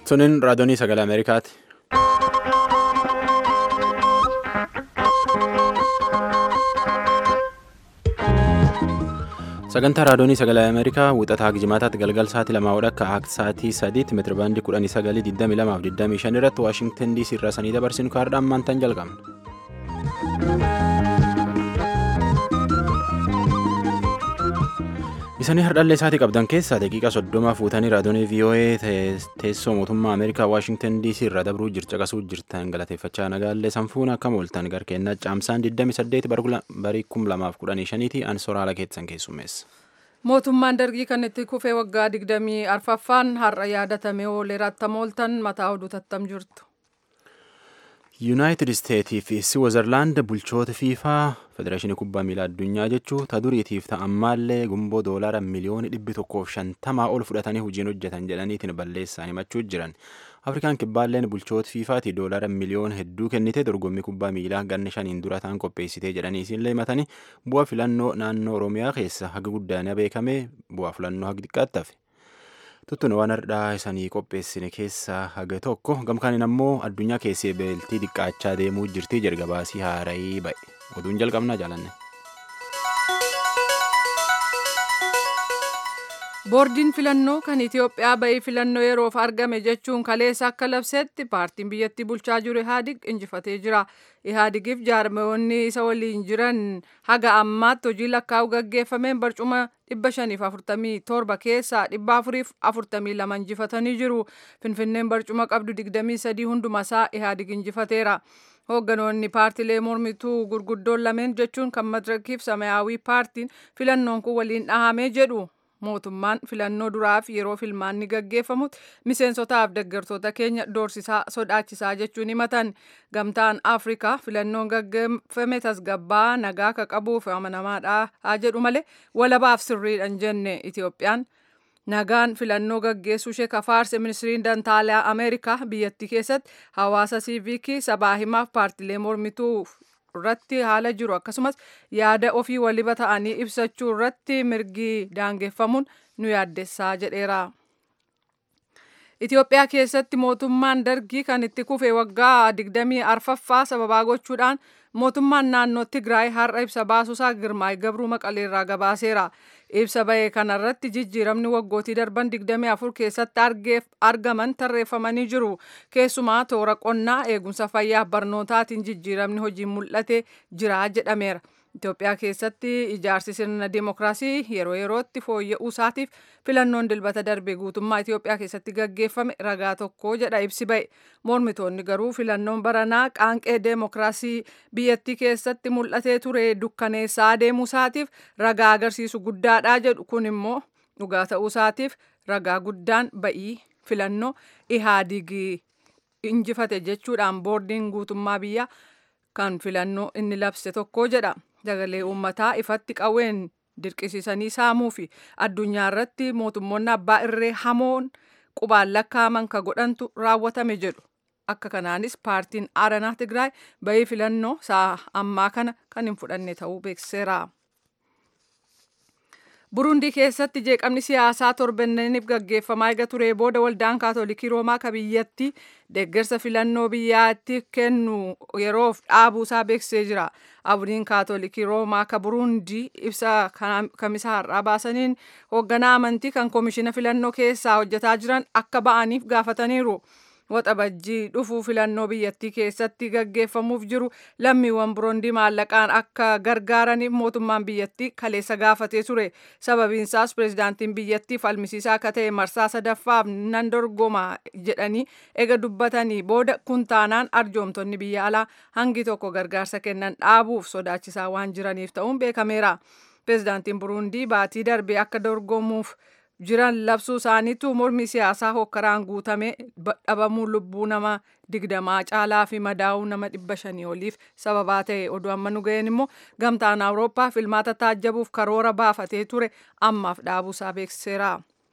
Sunin raadiyoonii sagalee Ameerikaati. Sagantaa raadiyoonii sagalee Ameerikaa wixataa Jimaataatti galgal sa'aatii lamaa akka akka sa'aatii sadiitti meetirabaandii kudhanii sagalii digdamii lamaaf digdamii shan irratti Waashingtan DC irraa sanii dabarsinu kaardhaan maantaan jalqabna. Isanii hardhallee isaatii qabdan keessaa daqiiqa soddoma fuutanii raadiyoonii VOA teessoo mootummaa Ameerikaa Waashingtan DC irraa dabruu caqasuu jirtan galateeffachaa nagaallee sanfuun akkam ooltan garkeennaa caamsaan 28 barii 2015 ti an soraala keessan keessummeessa. Mootummaan dargii kan itti kufee waggaa 24ffaan har'a yaadatamee oolee rattama ooltan mataa oduu tattam jirtu. yuunaayitid isteetii fi siwiizerlaand bulchoota fiifaa federeeshinii kubbaa miilaa addunyaa jechuu ta duriitiif ta'ammaallee gumboo doolaara miliyoona dhibbi tokkoof shantamaa ol fudhatanii hojiin hojjetan jedhaniitiin balleessaan himachuu jiran afrikaan kibbaalleen bulchoota fiifaati doolaara miliyoona hedduu kennite dorgommii kubbaa miilaa ganna shaniin dura ta'an qopheessitee jedhanii isiinlee himatanii bu'aa filannoo naannoo oromiyaa keessa haga guddaan beekame bu'aa filannoo haga xiqqaatti hafe. Tuttuun waan hardhaa isanii qopheessine keessaa haga tokko gamkaaniin ammoo addunyaa keessee beeltii xiqqaachaa deemuu jirti jalgabaasii haarayii ba'e oduun jalqabnaa jaalanne. boordiin filannoo kan itiyoophiyaa ba'ii filannoo yeroof argame jechuun kaleessa akka labsetti paartiin biyyattii bulchaa jiru ihaadig injifatee jira ihaadigiif jaarmeewwanni isa waliin jiran haga ammaatti hojii lakkaa'u gaggeeffameen barcuma 547 keessaa 442 injifatanii jiru finfinneen barcuma qabdu 23 hundumasaa ihaadig injifateera. hoogganoonni paartilee mormituu gurguddoon lameen jechuun kan madirakiif samayaawii paartiin filannoon kun waliin dhahamee jedhu mootummaan filannoo duraaf yeroo filmaanni gaggeeffamutti miseensotaaf deeggartoota keenya doorsisaa sodaachisaa jechuun himatan gamtaan afrikaa filannoon gaggeeffame tasgabbaa nagaa ka qabuuf amanamaadha haa jedhu malee walabaaf sirriidhaan jenne itiyoophiyaan nagaan filannoo gaggeessuu ishee kafaarse ministiriin dantaalaa ameerikaa biyyattii keessatti hawaasa siiviikii sabaa himaaf paartilee mormituu irratti haala jiru akkasumas yaada ofii waliba ta'anii ibsachuu irratti mirgi daangeffamuun nu yaaddessaa jedheera. Itoophiyaa keessatti mootummaan dargii kan itti kufe waggaa 24ffaa sababaa gochuudhaan mootummaan naannoo Tigraay har'a ibsa baasuusaa Girmaay Gabruu Maqaleerraa gabaaseera. Ibsa ba'ee kanarratti jijjiiramni waggootii darban 24 keessatti argaman tarreeffamanii jiru. Keessumaa toora qonnaa eegumsa fayyaa barnootaatiin jijjiiramni hojiin mul'ate jira jedhameera. Itoophiyaa keessatti ijaarsi sirna dimookiraasii yeroo yerootti fooyya'uu isaatiif filannoon dilbata darbe guutummaa Itoophiyaa keessatti gaggeeffame ragaa tokko jedha ibsi ba'e. Mormitoonni garuu filannoon baranaa qaanqee dimookiraasii biyyattii keessatti mul'atee ture dukkaneessaa deemuu isaatiif ragaa agarsiisu guddaadha jedhu kun immoo dhugaa ta'uu isaatiif ragaa guddaan ba'ii filannoo ihaadigii injifate jechuudhaan boordiin guutummaa biyyaa kan filannoo inni labse tokko jedha. Sagalee uummataa ifatti qawween dirqisiisanii saamuu fi addunyaa irratti mootummoonni abbaa irree hamoon qubaan lakkaa'aman ka godhantu raawwatame jedhu. Akka kanaanis paartiin Aaranaa Tigraay ba'ii filannoo sa'a ammaa kana kan hin fudhanne ta'uu beeksiseera. Burundii keessatti jeeqamni siyaasaa torbanneeniif gaggeeffamaa eega turee booda waldaan kaatolikii roomaa ka biyyatti deeggarsa filannoo biyyaatti kennu yeroof dhaabuusaa beeksisee jira. Abdiin kaatolikii roomaa ka burundii ibsa kamisa har'aa baasaniin hoogganaa amantii kan koomishina filannoo keessaa hojjetaa jiran akka ba'aniif gaafataniiru. Waxabajjii dhufuu filannoo biyyattii keessatti gaggeeffamuuf jiru lammiiwwan burundii maallaqaan akka gargaaraniif mootummaan biyyattii kaleessa gaafatee ture. Sababiinsaas pirezidaantiin biyyattii falmisiisaa akka ta'e marsaa sadaffaaf nan dorgoma jedhanii ega dubbatanii booda kuntaanaan arjoomtonni biyya alaa hangi tokko gargaarsa kennan dhaabuuf sodaachisaa waan jiraniif ta'uun beekameera. Pirezidaantiin burundii baatii darbee akka dorgomuuf jiran labsuu isaaniitu mormi siyaasaa hokkaraan guutame dhabamuu lubbuu nama digdamaa caalaa fi madaa'uu nama dhibba shanii oliif sababaa ta'e oduu amma nu ga'een immoo gamtaan awurooppaa filmaata taajjabuuf karoora baafatee ture ammaaf dhaabuusaa beeksiseera.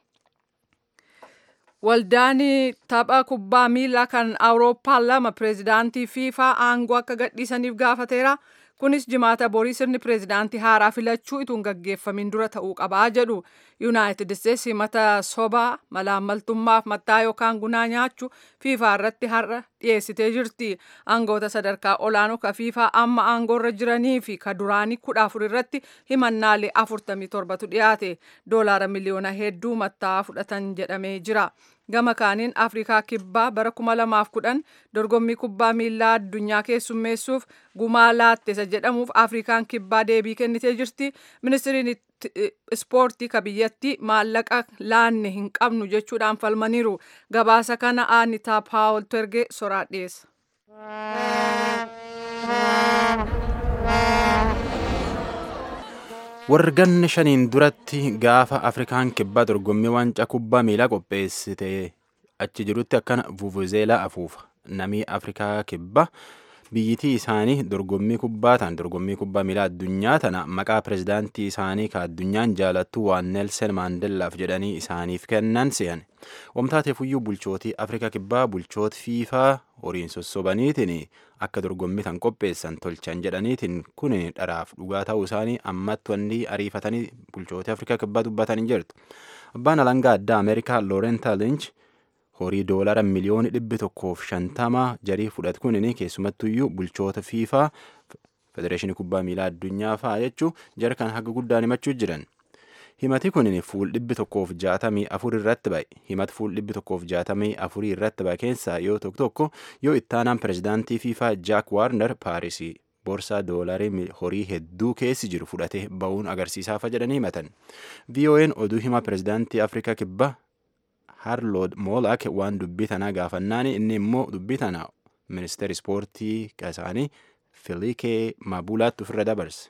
Waldaan tapha kubbaa miilaa kan awurooppaa lama pireezidaantii fiifaa aangoo akka gadhiisaniif gaafateera. kunis jimaata borii sirni pireezidaantii haaraa filachuu ituun gaggeeffamin dura ta'uu qabaa jedhu yuunaayitid isteetsi himata sobaa malaammaltummaaf mattaa yookaan gunaa nyaachuu fiifaa irratti har'a dhiyeessitee jirti aangoota sadarkaa olaanoo ka fiifaa amma aangoorra jiranii fi ka duraanii kudha afur irratti himannaalee afurtamii torbatu dhiyaate doolaara miliyoona hedduu mattaa fudhatan jedhamee jira gama kaaniin afrikaa kibbaa bara 2010 dorgommii kubbaa miilaa addunyaa keessummeessuuf gumaa laattesa jedhamuuf afrikaan kibbaa deebii kennitee jirti ministiriin ispoortii ka biyyattii maallaqa laanne hin qabnu jechuudhaan falmaniiru gabaasa kana aanitaa paawul terge soraa dhiyeessa. warganni shaniin duratti gaafa afrikaan kibbaa dorgommii waancaa kubbaa miilaa qopheessite achi jirutti akkana vuvuzeelaa afuufa namii afrikaa kibbaa biyyitii isaanii dorgommii kubbaa tan dorgommii kubbaa miilaa addunyaa tana maqaa pirezidaantii isaanii ka addunyaan jaalattu waan neelsen maandellaaf jedhanii isaaniif kennan se'an wamtaateefuyyuu bulchootii afrikaa kibbaa bulchoota fiifaa horiin sossobaniitiin akka dorgommii tan qopheessan tolchan jedhaniitiin kun dharaaf dhugaa ta'uu isaanii ammatti wanni ariifatanii bulchootii afrikaa kibbaa dubbatanii jirtu abbaan alangaa addaa ameerikaa loorenta linch horii doolara miliyooni dhibbi tokkoof shantama jarii fudhatu kunin keessumattuyyuu bulchoota fiifaa federeeshinii kubbaa miilaa addunyaa fa'a jechuu jara kan haga guddaan himachuu jiran. himati kunin fuul dhibbi tokkoof jaatamii afur irratti ba'e himati fuul dhibbi tokkoof jaatamii afurii irratti ba'e keessaa yoo tokko tokko yoo ittaanaan pirezidaantii fiifaa jaak waarner paarisii boorsaa doolarii horii hedduu keessi jiru fudhatee ba'uun agarsiisaafa jedhanii himatan vo'n oduu hima pirezidaantii afrikaa kibbaa harlood moolaak waan dubbii tanaa gaafannaan inni immoo dubbii tana ministeer ispoortii isaanii filikee mabulaatti ofirra dabarse.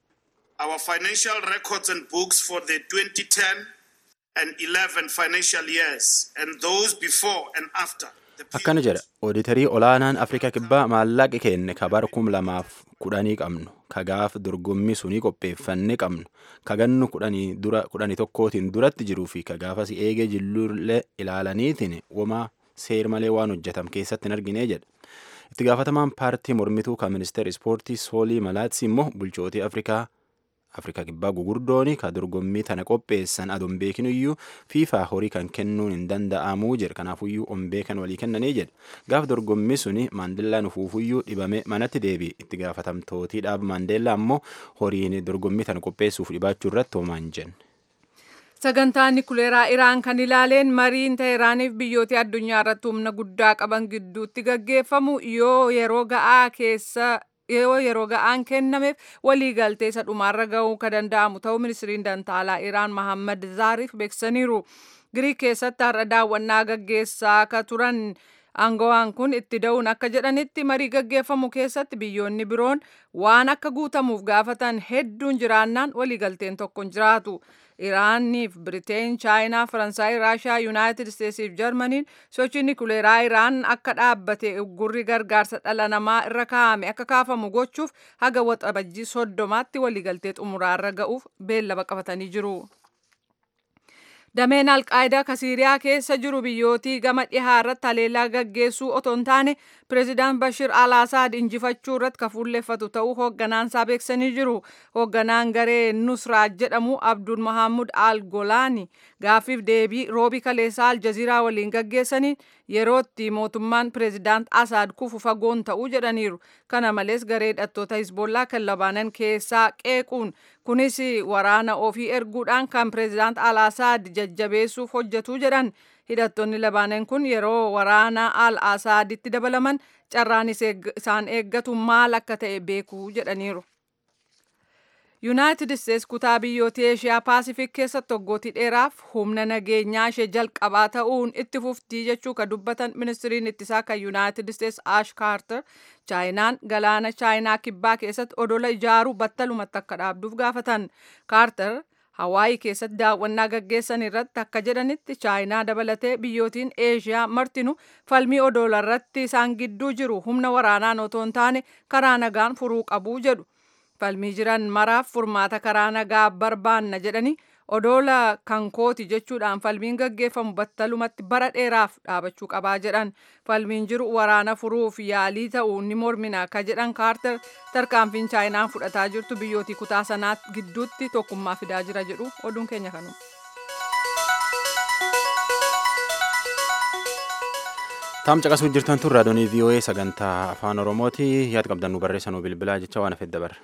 our financial records and books for the 2010 and 11 financial years and those before and after. akkana jedha ooditarii olaanaan afrikaa kibbaa maallaqi keenne ka bara kum lamaaf kudhanii qabnu ka gaaf dorgommii sunii qopheeffanne qabnu ka gannu kudhanii dura kudhanii tokkootiin duratti jiruu fi ka gaafas eegee jilluullee ilaalaniitiin womaa seer malee waan hojjetam keessatti hin argine jedha itti gaafatamaan paartii mormituu ka ministeer ispoortii soolii malaatsi immoo bulchootii afrikaa afrikaa kibbaa gugurdooni ka dorgommii tana qopheessan adoon beekiniyyuu fiifaa horii kan kennuun hin danda'amuu jedha kanaafuyyuu ombee kan walii kennanii jedha gaaf dorgommii suni maandeellaan ufuufuyyuu dhibame manatti deebi'e itti gaafatamtootii dhaaba maandeellaa ammoo horiin dorgommii tana qopheessuuf dhibaachuu irratti homaan jenne. sagantaa nikuleeraa iraan kan ilaaleen mariin teeraaniif biyyoota addunyaa irratti humna guddaa qaban gidduutti gaggeeffamu yoo yeroo ga'aa keessa yoo yeroo ga'aan kennameef walii galtee isa dhumaarra ga'uu ka danda'amu ta'uu ministiriin dantaalaa iraan mahammad zaariif beeksisaniiru giriik keessatti har'a daawwannaa gaggeessaa akka turan aangawaan kun itti da'uun akka jedhanitti marii gaggeeffamu keessatti biyyoonni biroon waan akka guutamuuf gaafatan hedduun jiraannaan waliigalteen tokko hin jiraatu. Iraaniif Biriteen, Chaayinaa, Faransaay, Raashaa, Yuunaayitid Isteetsiif Jarmaniin sochii nikuleeraa Iraan akka dhaabbate uggurri gargaarsa dhala namaa irra kaa'ame akka kaafamu gochuuf haga waxabajjii soddomaatti waliigaltee xumuraarra ga'uuf beellama qabatanii jiru. Dameen Alqaayidaa ka Siiriyaa keessa jiru biyyootii gama dhihaa irratti haleellaa gaggeessuu otoo hin taane pireezidaant Bashir al-Asaad injifachuu irratti ka fuulleffatu ta'uu hoogganaansaa beeksisanii jiru. Hoogganaan garee Nusraat jedhamu Abdul Mahamud al-Golaani gaaffiif deebii roobii kaleessaa Aljaziiraa waliin gaggeessaniin yerootti mootummaan pireezidaant Asaad kufu fagoon ta'uu jedhaniiru. Kana malees garee hidhattoota Hizbollaa kan Labaanan keessaa qeequun kunis waraana ofii erguudhaan kan pireezidaant al-Asaad jajjabeessuuf hojjetu jedhan hidhattoonni labaanan kun yeroo waraana al-asaaditti dabalaman carraan isaan eeggatu maal akka ta'e beekuu jedhaniiru. yuunaayitid isteets kutaa biyyoota eeshiyaa paasifik keessatti waggootii dheeraaf humna nageenyaa ishee jalqabaa ta'uun itti fuftii jechuu ka dubbatan ministiriin ittisaa kan yuunaayitid isteets aash kaarter chaayinaan galaana chaayinaa kibbaa keessatti odola ijaaruu battalumatti akka dhaabduuf gaafatan kaarter hawaayii keessatti daawwannaa gaggeessan irratti akka jedhanitti chaayinaa dabalatee biyyootiin eeshiyaa martinu falmii odola irratti isaan gidduu jiru humna waraanaan otoo hin taane karaa nagaan furuu qabuu jedhu falmii jiran maraaf furmaata karaa nagaa barbaanna jedhanii odoola kan kooti jechuudhaan falmiin gaggeeffamu battalumatti bara dheeraaf dhaabachuu qabaa jedhan falmiin jiru waraana furuuf yaalii ta'uu ni mormina ka jedhan kaartar tarkaanfiin chaayinaan fudhataa jirtu biyyootii kutaa sanaa gidduutti tokkummaa fidaa jira jedhu oduun keenya kanuma. Taam caqasuu jirtan tun raadiyoonii VOA sagantaa afaan Oromooti yaad qabdan nu barreessanuu bilbilaa jecha waan hafedda barre.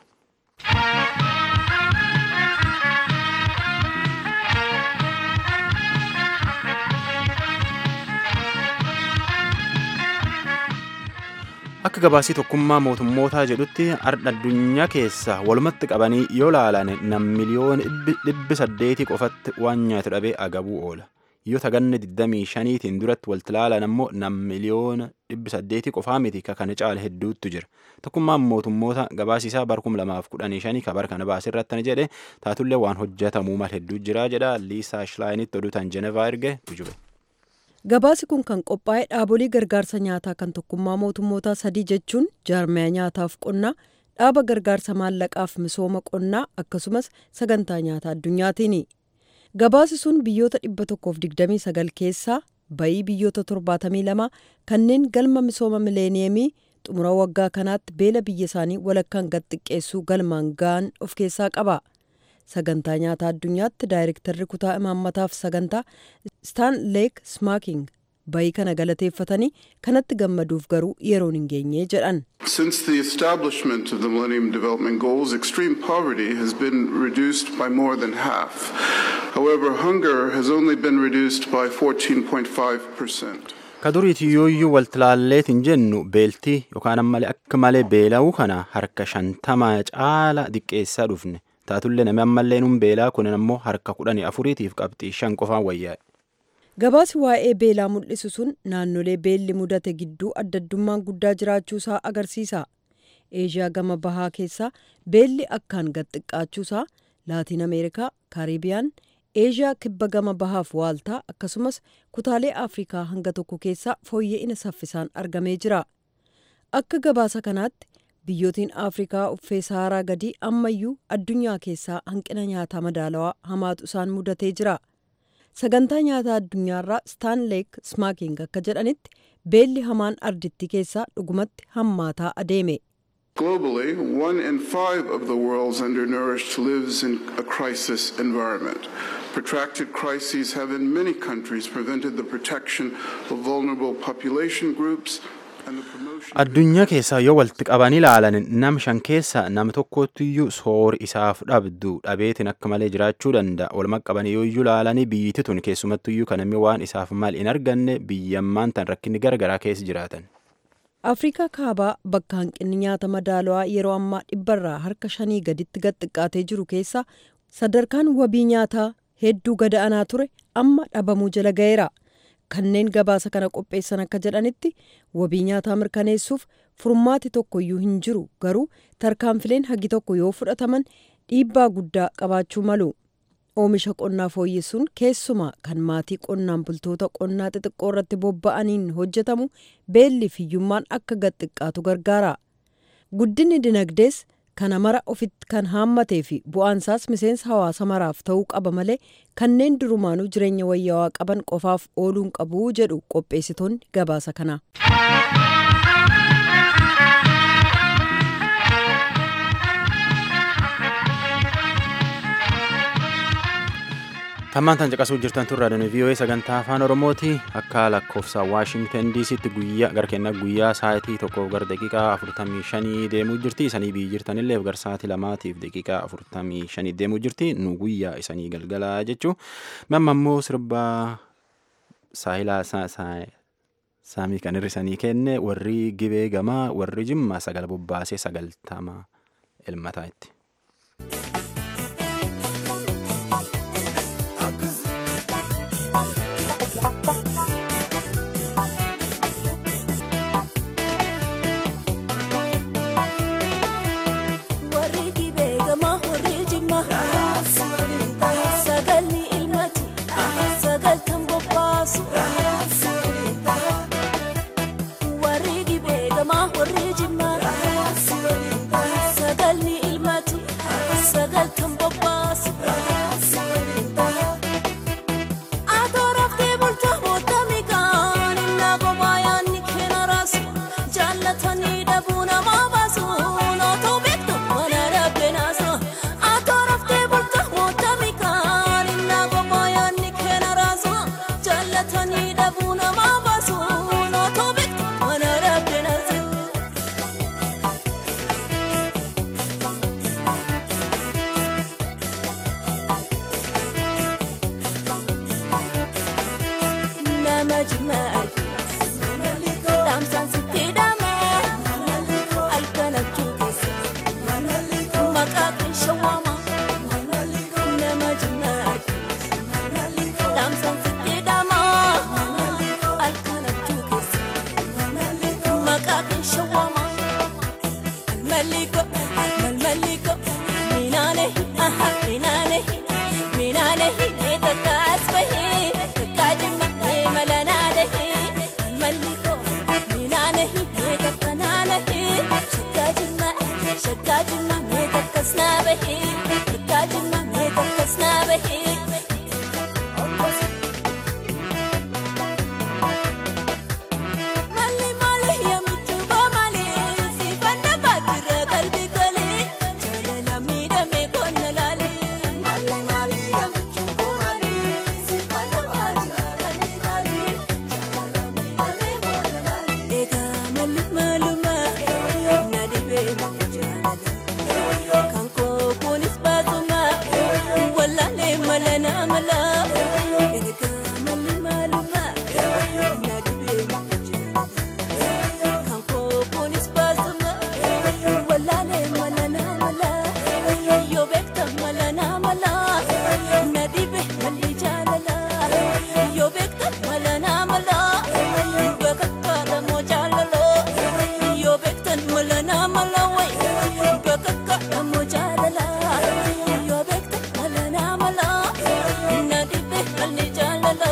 Akka gabaasii tokkummaa mootummootaa jedhutti ardha addunyaa keessa walumatti qabanii yoo laalan nam miliyoona dhibbi saddeetii qofatti waan nyaatu dhabee agabuu oola. Yoo taganne 25tiin duratti walti laalan ammoo nam miliyoona dhibbi saddeetii qofaa miti ka kana caala hedduutu jira. Tokkummaan mootummoota gabaasiisaa bar 2015 ka bar kana baasirratti jedhe taatullee waan hojjetamuu mal hedduu jira jedha Liisaa Shilaayiinitti oduu tan Jenevaa erge tujube. Gabaasi kun kan qophaa'e dhaabolee gargaarsa nyaataa kan tokkummaa mootummootaa sadii jechuun jaarmaya nyaataaf qonnaa, dhaaba gargaarsa maallaqaaf misooma qonnaa akkasumas sagantaa nyaataa addunyaatiini. Gabaasi sun biyyoota 129 keessaa bayii biyyoota 72 kanneen galma misooma mileeniyeemii xumura waggaa kanaatti beela biyya isaanii walakkaan gad xiqqeessuu galmaan ga'an of keessaa qaba. sagantaa nyaataa addunyaatti daayirektarri kutaa imaammataaf sagantaa staan leek smaaking bayii kana galateeffatanii kanatti gammaduuf garuu yeroon hin geenye jedhan. Since the establishment of the Millennium Development Goals, extreme poverty has been reduced by more than half. However, hunger has only been reduced by 14.5%. Ka duriiti yooyyuu waltilaalleetiin jennu beeltii yookaan ammalee akka malee beela'uu kana harka shantama caala diqqeessaa dhufne. taatullee namni ammallee nuun beelaa kunin ammoo harka kudhanii afuriitiif qabxii shan qofaan wayyaa'e. Gabaasi waa'ee beelaa mul'isu sun naannolee beelli mudate gidduu addaddummaan guddaa jiraachuusaa agarsiisa. Eeshiyaa gama bahaa keessaa beelli akkaan gad xiqqaachuusaa Laatiin Ameerikaa, Kaaribiyaan, Eeshiyaa kibba gama bahaaf waaltaa akkasumas kutaalee Afrikaa hanga tokko keessaa fooyya'ina saffisaan argamee jira. Akka gabaasa kanaatti biyyootiin afrikaa uffee saaraa gadii ammayyuu addunyaa keessaa hanqina nyaataa madaalawaa hamaatu isaan mudatee jira sagantaa nyaataa addunyaarraa staanleek smaaking akka jedhanitti beelli hamaan ardittii keessaa dhugumatti hammaataa adeeme. Globally, one in five of the world's undernourished lives in a crisis environment. Protracted crises have in many countries prevented the protection of vulnerable population groups Addunyaa keessaa yoo walitti qaban ilaalan nam shan keessaa nam tokkottiyyuu soori isaaf dhabdu dhabeetiin akka malee jiraachuu danda'a. Walumaa qabanii yooyyuu ilaalanii biyyittii tun keessumattuyyuu kan namni waan isaaf mal hin arganne biyyammaan tan rakkinni garagaraa keessa jiraatan. Afrikaa kaabaa bakka hanqinni nyaata madaalawaa yeroo ammaa dhibbarraa harka shanii gaditti gad xiqqaatee jiru keessa sadarkaan wabii nyaataa hedduu gada'anaa ture amma dhabamuu jala ga'eera. kanneen gabaasa kana qopheessan akka jedhanitti wabii nyaataa mirkaneessuuf furmaati tokkoyyuu hin jiru garuu tarkaanfileen hagi tokko yoo fudhataman dhiibbaa guddaa qabaachuu malu. Oomisha qonnaa fooyyessuun keessumaa kan maatii qonnaan bultoota qonnaa xixiqqoo irratti bobba'aniin hojjetamu beelli fiyyummaan akka gad xiqqaatu gargaara. Guddinni dinagdees kana mara ofitti kan haammatee fi bu'aansaas miseensa hawaasa maraaf ta'uu qaba malee kanneen durumaanuu jireenya wayyaawaa qaban qofaaf ooluun qabu jedhu qopheessitoonni gabaasa kana. Tammaan tan caqasuu jirtan tun raadiyoon VOA sagantaa afaan Oromooti akka lakkoofsa Waashingtan DCtti guyyaa gara kennaa guyyaa sa'aatii tokkoof gara daqiiqaa afurtamii shanii deemuu jirti. Isanii biyyi jirtanillee gara sa'aatii lamaatiif daqiiqaa afurtamii shanii deemuu jirti. Nu guyyaa isanii galgalaa jechuu. Mamma immoo sirba saahilaa saamii kan hir'isanii kenne warri gibee gamaa warri jimma sagal bobbaasee sagaltama elmataa itti. Sagal kan bobbaasu. minaane minaane takkaas bahee takkaa jimma malanaane malliko minaane takkanaane shakkaa jimma shakkaa jimma takkas naa bahee takkaa jimma takkas naa bahee. Mali mali ya michuba mali si panda patira kalbi kali chala mida me konna lali Mali mali ya michuba mali si panda patira kalbi kali chala mida me konna lali Ega mali maluma na dibe chala Kanko kunis batuma wala le malana mala Ega mali maluma na dibe Kanko kunis batuma wala le malana mala Yo bekta malana mala na dibe mali jalala Yo bekta malana mala bakakka da mo jalalo Yo bekta malana mala way bakakka da mo jalala Yo bekta malana mala na dibe mali jalala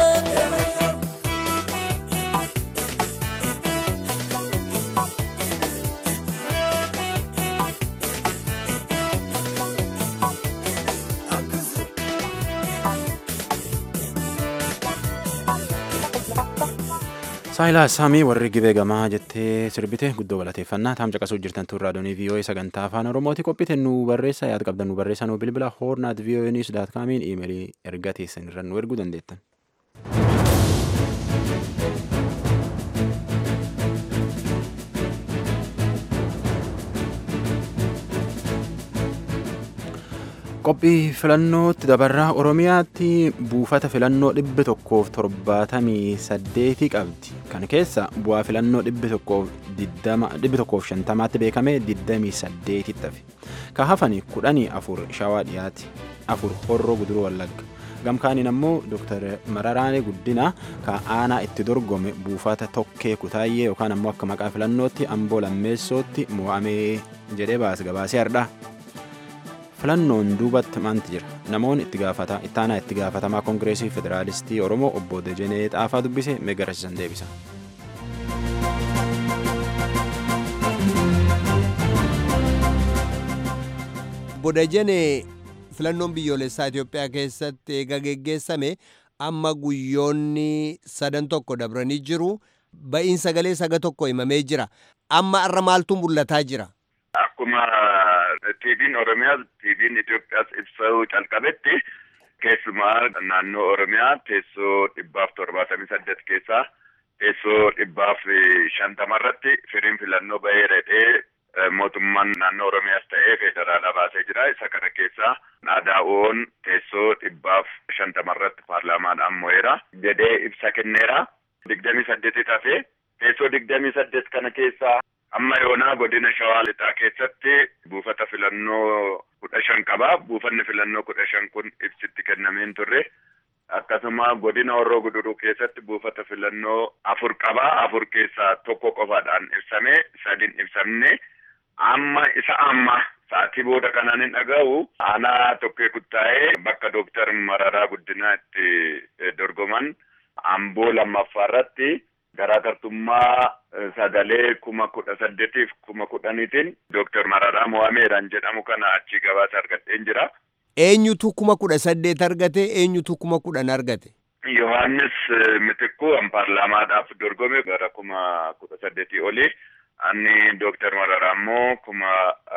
Saayilaas Saamii warri gibee gamaa jettee sirbite guddoo galateeffannaa taam caqasuu jirtan tun raadiyoonii VOA sagantaa afaan oromooti qophite nu barreessa yaada qabdan nu barreessa nu bilbila hoornaat VOA news daat kaamiin iimeelii erga teessan irra nu erguu dandeettan. qophii filannootti dabarraa oromiyaatti buufata filannoo dhibbi tokkoof torbaatamii saddeetii qabdi kan keessa bu'aa filannoo dhibbi tokkoof diddama dhibbi tokkoof shantamaatti beekame diddamii saddeetitti hafe ka hafani kudhanii afur shawaa dhiyaati afur horroo guduruu wallagga gamkaaniin ammoo dooktar mararaane guddina ka aanaa itti dorgome buufata tokkee kutaayyee yookaan ammoo akka maqaa filannootti amboo lammeessootti mo'amee jedhee baas gabaasee hardhaa filannoon duubatti maanti jira namoonni itti gaafata ittaanaa itti gaafatamaa koongireesii federaalistii oromoo obbo Dejenee Xaafaa dubbise meegarasiisan deebisa. Obbo Dejenee filannoon biyyoolessaa Itoophiyaa keessatti eega geggeessame amma guyyoonni sadan tokko dabranii jiru ba'iin sagalee saga tokko himamee jira amma irra maaltu mul'ataa jira. Akkuma tiiviin Oromiyaa tiiviin Itoophiyaas ibsuu calqabetti keessumaa naannoo Oromiyaa teessoo dhibbaaf torbaatamii saddeet keessaa teessoo dhibbaaf shantama irratti firiin filannoo bahee redhee mootummaan naannoo Oromiyaas ta'ee federaalaa baasee jira. Isa kana keessaa Naadaa'oon teessoo dhibbaaf shantama irratti paarlaamaadhaan mo'eera jedhee ibsa kenneera. Digdamii saddeetit hafee teessoo digdamii saddeet kana keessaa amma yoonaa godina shawaa lixaa keessatti buufata filannoo kudha shan qaba buufanni filannoo kudha shan kun ibsitti kennameen turre akkasuma godina horroo guduruu keessatti buufata filannoo afur qaba afur keessaa tokko qofaadhaan ibsame sadin ibsamne amma isa amma sa'atii booda kanaan hin dhaga'u aanaa tokkee kuttaa'ee bakka dooktar mararaa guddinaa itti dorgoman amboo lammaffaa irratti garaagartummaa sagalee kuma kudha saddeetiif kuma kudhaniitiin dooktar Mararaa Mo'ameeraan jedhamu kana achi gabaasa argadheen jira. Eenyutu kuma kudha saddeet argate eenyutu kuma kudhan argate. Yohaannis Mitikkuu paarlaamaadhaaf dorgome gara kuma kudha saddeetii oli. Ani dooktar Mararaa immoo kuma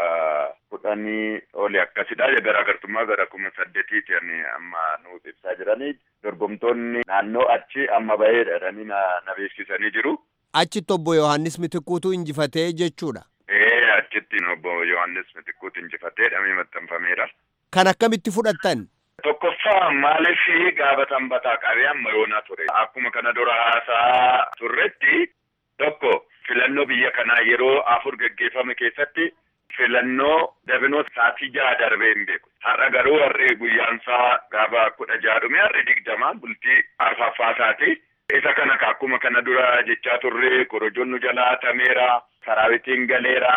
kudhanii oli akkasidha. Garaagartummaa gara kuma saddeetiiti ani amma nu ibsaa jiranii. Dorgomtoonni naannoo achi amma bahee jedhanii na beeksisanii jiru. Achitti obbo Yohaannis Mitikkuutu injifatee jechuudha. Ee achitti obbo Yohaannis Mitikkuutu injifatee dhamee maxxanfameera. Kan akkamitti fudhattan? Tokkoffaa maaliif gaafa sanbataa qabee amma yoonaa ture. Akkuma kana dura haasaa turretti tokko filannoo biyya kanaa yeroo afur geggeeffame keessatti filannoo dabinoo sa'aatii jaha darbee hin beeku. Har'a garuu har'i guyyaansaa gaafa kudha jaha dhume har'i digdama bultii arfaffaasaati. Isa kana akkuma kana dura jechaa turre korojoon nu jalaa hatameera, saraawitiin galeera,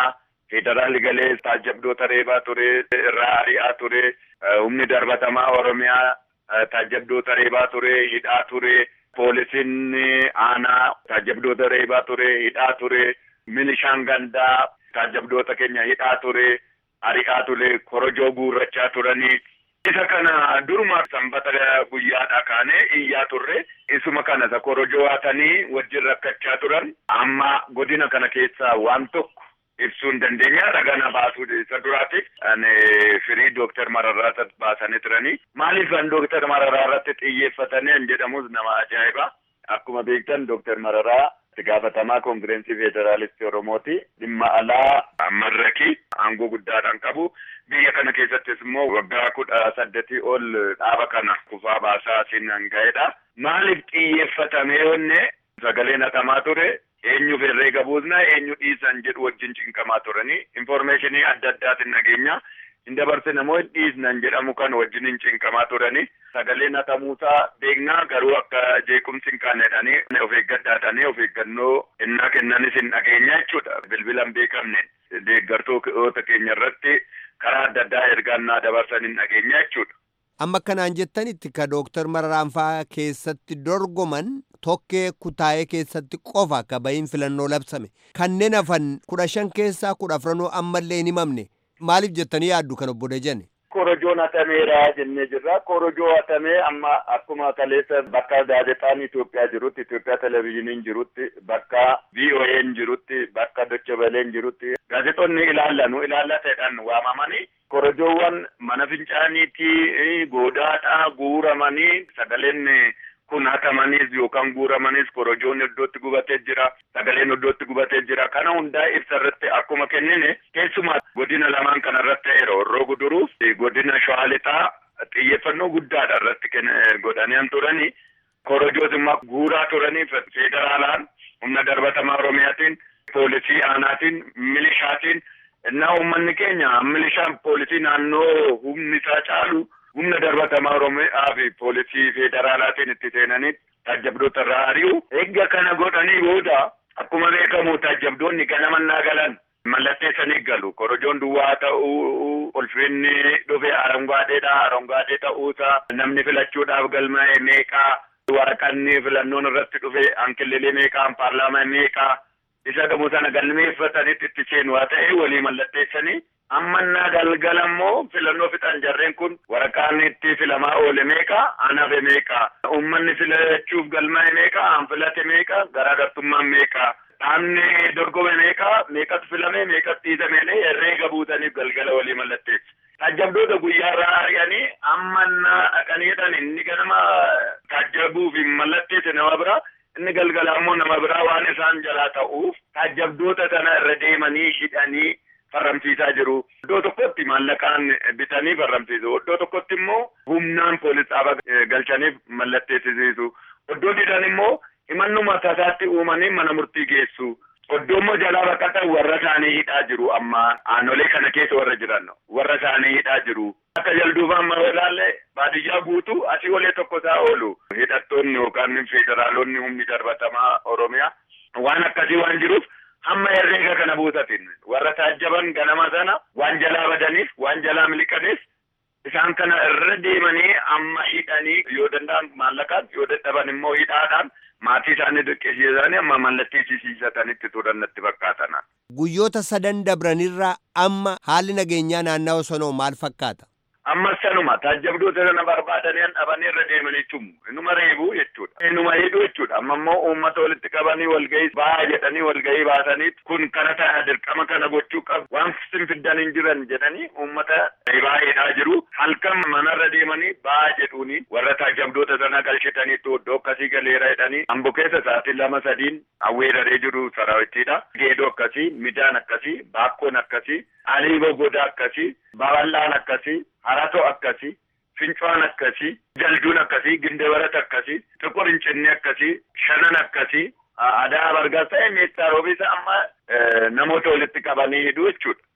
federaalli galee taajjabdoota reebaa ture irraa ari'aa ture humni darbatamaa oromiyaa taajjabdoota reebaa ture hidhaa ture poolisiin aanaa taajjabdoota reebaa ture hidhaa ture milishaan gandaa taajjabdoota keenya hidhaa ture ari'aa ture korojoo guurrachaa turanii isa kana duruma sanbata guyyaadha kaanee iyyaa turre isuma kana isa korojoo haatanii wajjin rakkachaa turan amma godina kana keessaa waan tokko ibsuu hin dandeenya ragana baasuu isa duraatiif ani firii dooktar Mararraa baasanii turanii maaliif an dooktar Mararraa irratti xiyyeeffatanii an jedhamus nama ajaa'iba akkuma beektan dooktar Mararaa itti gaafatamaa koongireensii federaalistii oromooti dhimma alaa marrakii aangoo guddaadhaan qabu biyya kana keessattis immoo waggaa kudha saddeetii ol dhaaba kana kufaa baasaa asiin hanga'edha maaliif xiyyeeffatame yoonne sagaleen hatamaa ture eenyuuf herreega buusna eenyu dhiisan jedhu wajjin cinqamaa turanii infoormeeshinii adda addaatiin nageenya hin dabarsine moo hin dhiisnan jedhamu kan wajjin hin cinqamaa turanii sagaleen hatamuusaa beeknaa garuu akka jeequmsi hin kaanedhanii of eeggadhaadhanii of eeggannoo innaa kennanis hin dhageenya jechuudha bilbila hin beekamne deeggartoota keenya irratti karaa adda addaa ergaannaa dabarsan hin dhageenya jechuudha. Amma kanaan jettanitti ka Dooktar Mararaan fa'aa keessatti dorgoman tokkee kutaa'ee keessatti qofa akka bahiin filannoo labsame kanneen hafan kudha shan keessaa kudha afranoo ammallee hin himamne maaliif jettanii yaaddu kan obbo Dajane? Korojoon hatameera jennee jirra. Korojoo hatamee amma akkuma kaleessa bakka gaazexaan Itoophiyaa jirutti, Itoophiyaa televizyiiniin jirutti, bakka VOA'n jirutti, bakka Doche Veleen jirutti gaazexoonni ilaallanu ilaallateedhaan waamamanii korojoowwan mana fincaaniitii goodaadhaa guuramanii sagaleen kun hatamaniis yookaan guuramaniis korojoon iddootti gubatee jira sagaleen iddootti gubatee jira kana hundaa ibsa irratti akkuma kennine keessumaa godina lamaan kana irratti ta'eera horroo guduruuf godina shawaa lixaa xiyyeeffannoo guddaadha irratti godhanii turanii korojoos immoo guuraa turanii federaalaan humna darbatamaa oromiyaatiin poolisii aanaatiin milishaatiin innaa uummanni keenya milishaan poolisii naannoo humni isaa caalu humna darbatamaa oromiyaa fi poolisii federaalaatiin itti seenanii taajjabdoota irraa ari'u eegga kana godhanii booda akkuma beekamu taajjabdoonni ganamannaa galan mallatteessanii galu korojoon duwwaa ta'uu ulfinni dhufe arangaadeedha arangaadee ta'uusaa namni filachuudhaaf galmaa'e meeqaa waraqanni filannoon irratti dhufe ankillelee meeqaan paarlaamaa meeqaa isa gamoo sana galmeeffatanitti itti seenu haa ta'e walii mallatteessanii ammannaa galgala immoo filannoo fixan jarreen kun waraqaan itti filamaa oole meeqa anafe meeqa uummanni filachuuf galmaa'e meeqa an filate meeqa garaagartummaan meeqa dhaabni dorgome meeqa meeqatu filame meeqatu dhiisamee herreega buutaniif galgala walii mallatteessu. Taajjabdoota guyyaarraa ari'anii ammannaa dhaqaniidhaan inni ganama taajjabuuf hin mallatteesse nama bira inni galgala immoo nama biraa waan isaan jalaa ta'uuf taajjabdoota kana irra deemanii hidhanii farramsiisaa jiru. Iddoo tokkotti maallaqaan bitanii farramsiisu. Iddoo tokkotti immoo humnaan poolis dhaaba galchaniif mallatteessisiisu. Iddoo didan immoo himannuma tasaatti uumanii mana murtii geessu. Iddoo immoo jalaa baqatan warra isaanii hidhaa jiru amma aanolee kana keessa warra jiran warra isaanii hidhaa jiru. Akka jalduufa amma ilaalle baadiyyaa guutuu asii olee tokko isaa oolu. Hidhattoonni yookaan federaalonni humni darbatamaa Oromiyaa waan akkasii waan jiruuf hamma herreega kana buusatin warra taajjaban ganama sana waan jalaa badaniif waan jalaa miliqaniif isaan kana irra deemanii amma hidhanii yoo danda'an maallaqaan yoo dadhaban immoo hidhaadhaan maatii isaanii dirqisiisanii amma mallatteessisiisatanitti turan natti fakkaatan. Guyyoota sadan dabranirraa amma haalli nageenyaa naannawa sanoo maal fakkaata? Ammas sanuma taajjabdoota sana barbaadanii dhabanii irra deemanii tumu. Inuma reebuu jechuudha. Inuma hidhuu jechuudha. Amma immoo uummata walitti qabanii walgahii ba'aa jedhanii walgahii baasanii kun kana ta'a dirqama kana gochuu qabu. Waan sin fiddan hin jiran jedhanii uummata baay'eedhaa jiru. Halkan manarra deemanii ba'aa jedhuuni warra taajjabdoota sana galchitanii iddoo akkasii galeera jedhanii ambo keessa sa'aatii lama sadiin awweeraree jiru saraawitiidha. Geedoo akkasii, midhaan akkasii, baakkoon akkasii, aliiboo goda akkasii, babal'aan akkasii, haratoo akkasii, fincoon akkasii, jalduun akkasii, gindabarat akkasii, xiqur hincinni akkasii, shanan akkasii, aadaa bargaas ta'e meettaa roobisa amma namoota walitti qabanii hidhuu jechuudha.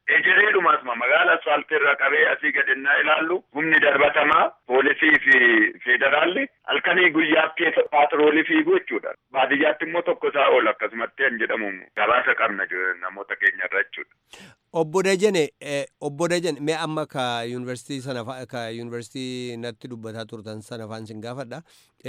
ejereedhumaasuma magaala asfaaltii irra qabee asii gadinnaa ilaallu humni darbatamaa poolisii fi federaalli halkanii guyyaaf keessa paatroolii fiigu jechuudha. Baadiyyaatti immoo tokko isaa ol akkasumatti kan jedhamu gabaasa qabna namoota keenya irra jechuudha. Obbo Dajane obbo Dajane mee amma ka yuunivarsiitii sana ka yuunivarsiitii natti dubbataa turtan sana faan sin gaafadha.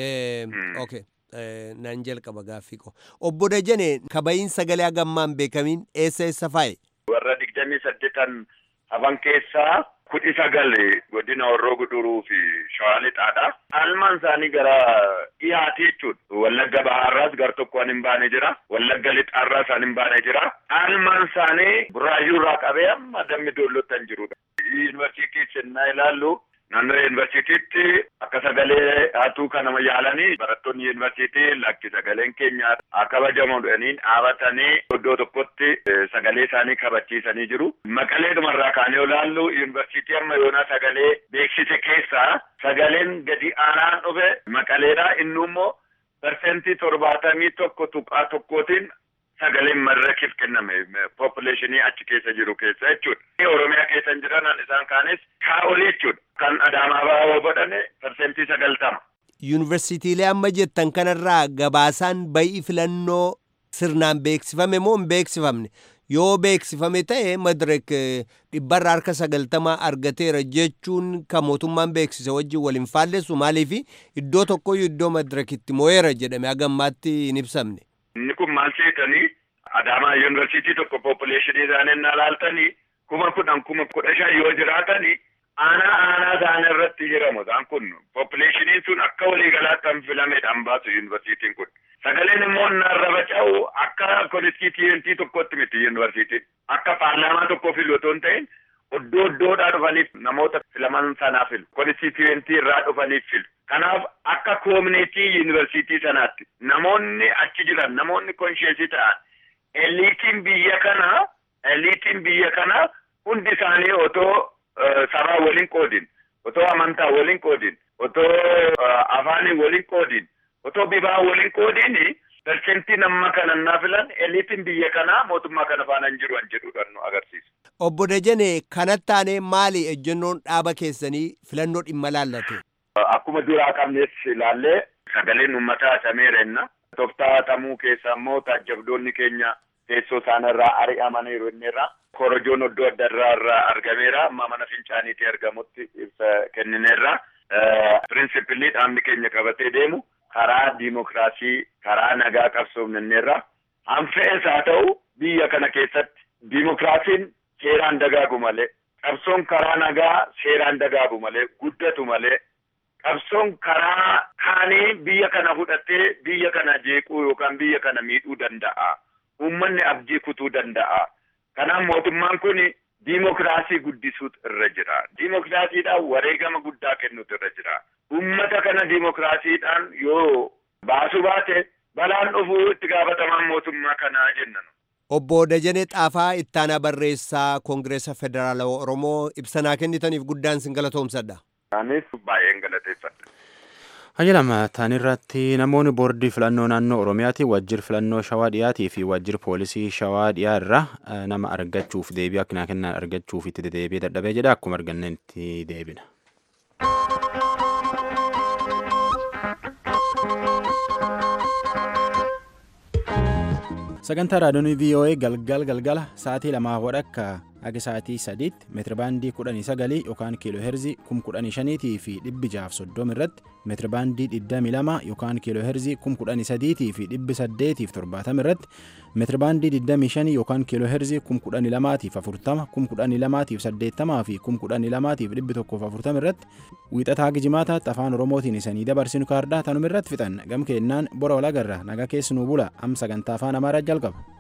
Okay. Nan jalqaba gaaffii koo. Obbo Dajane kabayiin sagalee hagammaan beekamiin eessa eessa faaye? Warra digdamii saddeetan hafan keessaa kudhi sagal godina Horroo Guduruu fi Shawaa Lixaadha. Almaan isaanii gara dhiyaate jechuudha. Wallagga Bahaarraas gar tokkoon hin baane jira. Wallagga Lixaarraas hin baane jira. Almaan isaanii Buraayyuu irraa qabee amma dammi doollottan jirudha. Yuunivarsiitii sennaa ilaallu naannoo yuunivarsiitiitti akka sagalee haatuu kanama yaalanii barattoonni yuunivarsiitii lakki sagaleen keenya haa kabajamu jedhanii dhaabatanii iddoo tokkotti sagalee isaanii kabachiisanii jiru. Maqalee dhumarraa kaanee olaallu yuunivarsiitii amma yoona sagalee beeksise keessaa sagaleen gadi aanaan dhufe maqaleedha inni immoo parsentii torbaatamii tokko tuqaa tokkootiin sagaleen madirakiif kenname populeshinii achi keessa jiru keessa jechuudha. Oromiyaa keessa hin jiran isaan kaanis kaa'olii jechuudha. Kan Adaamaa baa'oo godhane parsentii sagaltama. Yuunivarsiitiilee amma jettan kanarraa gabaasaan bayii filannoo sirnaan beeksifame moo hin beeksifamne? Yoo beeksifame ta'e madirek dhibbarra harka sagaltamaa argateera jechuun kan mootummaan beeksise wajjin wal hin faallessu maaliif iddoo tokkoyyuu iddoo madirekitti mo'eera jedhame hagammaatti hin ibsamne. Inni kun maal seetanii Adaamaa yuunivarsiitii tokko populeshinii isaanii na laaltanii kuma kudhan kuma kudha shan yoo jiraatanii aanaa aanaa isaanii irratti hiramu isaan kun populeshiniin sun akka waliigalaatti kan filamedhaan baasu yuunivarsiitiin kun. Sagaleen immoo narra faca'u akka konstituentii tokkotti miti yuunivarsiitiin. Akka paarlaamaa tokko filu otoo hin ta'in iddoo iddoodhaa dhufaniif namoota filaman sanaa filu. Konstituentii irraa dhufaniif filu. Kanaaf akka koomineetii yuunivarsiitii sanaatti namoonni achi jiran namoonni konsheensii ta'an eliitiin biyya kanaa eliitiin biyya kanaa hundi isaanii otoo sabaa waliin qoodin otoo amantaa waliin qoodin otoo afaanii waliin qoodin otoo bifaa waliin qoodin persentiin amma kanannaa filan eliitiin biyya kanaa mootummaa kana faana hin jiru an jedhuudhaan nu agarsiisa. Obbo Dajane kanatti aanee maali ejjennoon dhaaba keessanii filannoo dhimma laallate? Akkuma duraa qabnees ilaallee sagaleen uummataa sameera inna. Tooftaa tamuu keessa immoo taajjabdoonni keenya teessoo isaanirraa ari'amaniiru inniirra. Korojoon iddoo adda addaa irraa argameera. Amma mana fincaaniitti argamutti ibsa kennineerra. Pirinsipilii dhaabni keenya qabatee deemu karaa diimokiraasii karaa nagaa qabsoofneerra. Hanfees haa ta'u biyya kana keessatti diimokiraasiin seeraan dagaagu malee qabsoon karaa nagaa seeraan dagaagu malee guddatu malee qabsoon karaa kaanii biyya kana fudhatee biyya kana jeequu yookaan biyya kana miidhuu danda'a. Uummanni abdii kutuu danda'a. Kanaaf mootummaan kun diimokiraasii guddisuutu irra jira. Diimokiraasiidhaan wareegama guddaa kennuutu irra jira. Uummata kana diimokiraasiidhaan yoo baasuu baate balaan dhufuu itti gaafatamaan mootummaa kanaa jennan. Obbo Dajanee Xaafaa ittaanaa barreessaa Koongireesa Federaalawaa Oromoo ibsanaa kennitaniif guddaan sin galatoomsadha. Anis baay'een galateeffadha. Hayyalama taanirratti namoonni boordii filannoo naannoo Oromiyaati wajjir filannoo shawaa dhiyaatii fi wajjir poolisii shawaa dhiyaa irraa nama argachuuf deebii akka kennan argachuuf itti deebii dadhabee jedha akkuma argannetti deebina. sagantaa raadiyoonii voa galgal galgala sa'aatii lamaa wadhakka akka sa'aatii sadiitti meetirabaandii kudhanii sagalii yookaan kiiloo heerzii kum kudhanii shaniitii fi dhibbi jaaf soddoma irratti meetirabaandii digdamii lama yookaan kiiloo heerzii kum kudhanii sadiitii fi dhibbi saddeetiif torbaatama irratti meetirabaandii digdamii shanii yookaan kiiloo heerzii kum kudhanii lamaatiif afurtama kum kudhanii lamaatiif saddeettamaa fi kum kudhanii lamaatiif dhibbi tokkoof afurtama irratti wiixataa gijimaataatti afaan oromootiin isanii dabarsinu kaardaa tanuma irratti fixan gam keennaan bora walagarra nagaa keessanuu bula am sagantaa afaan amaaraa jalqaba.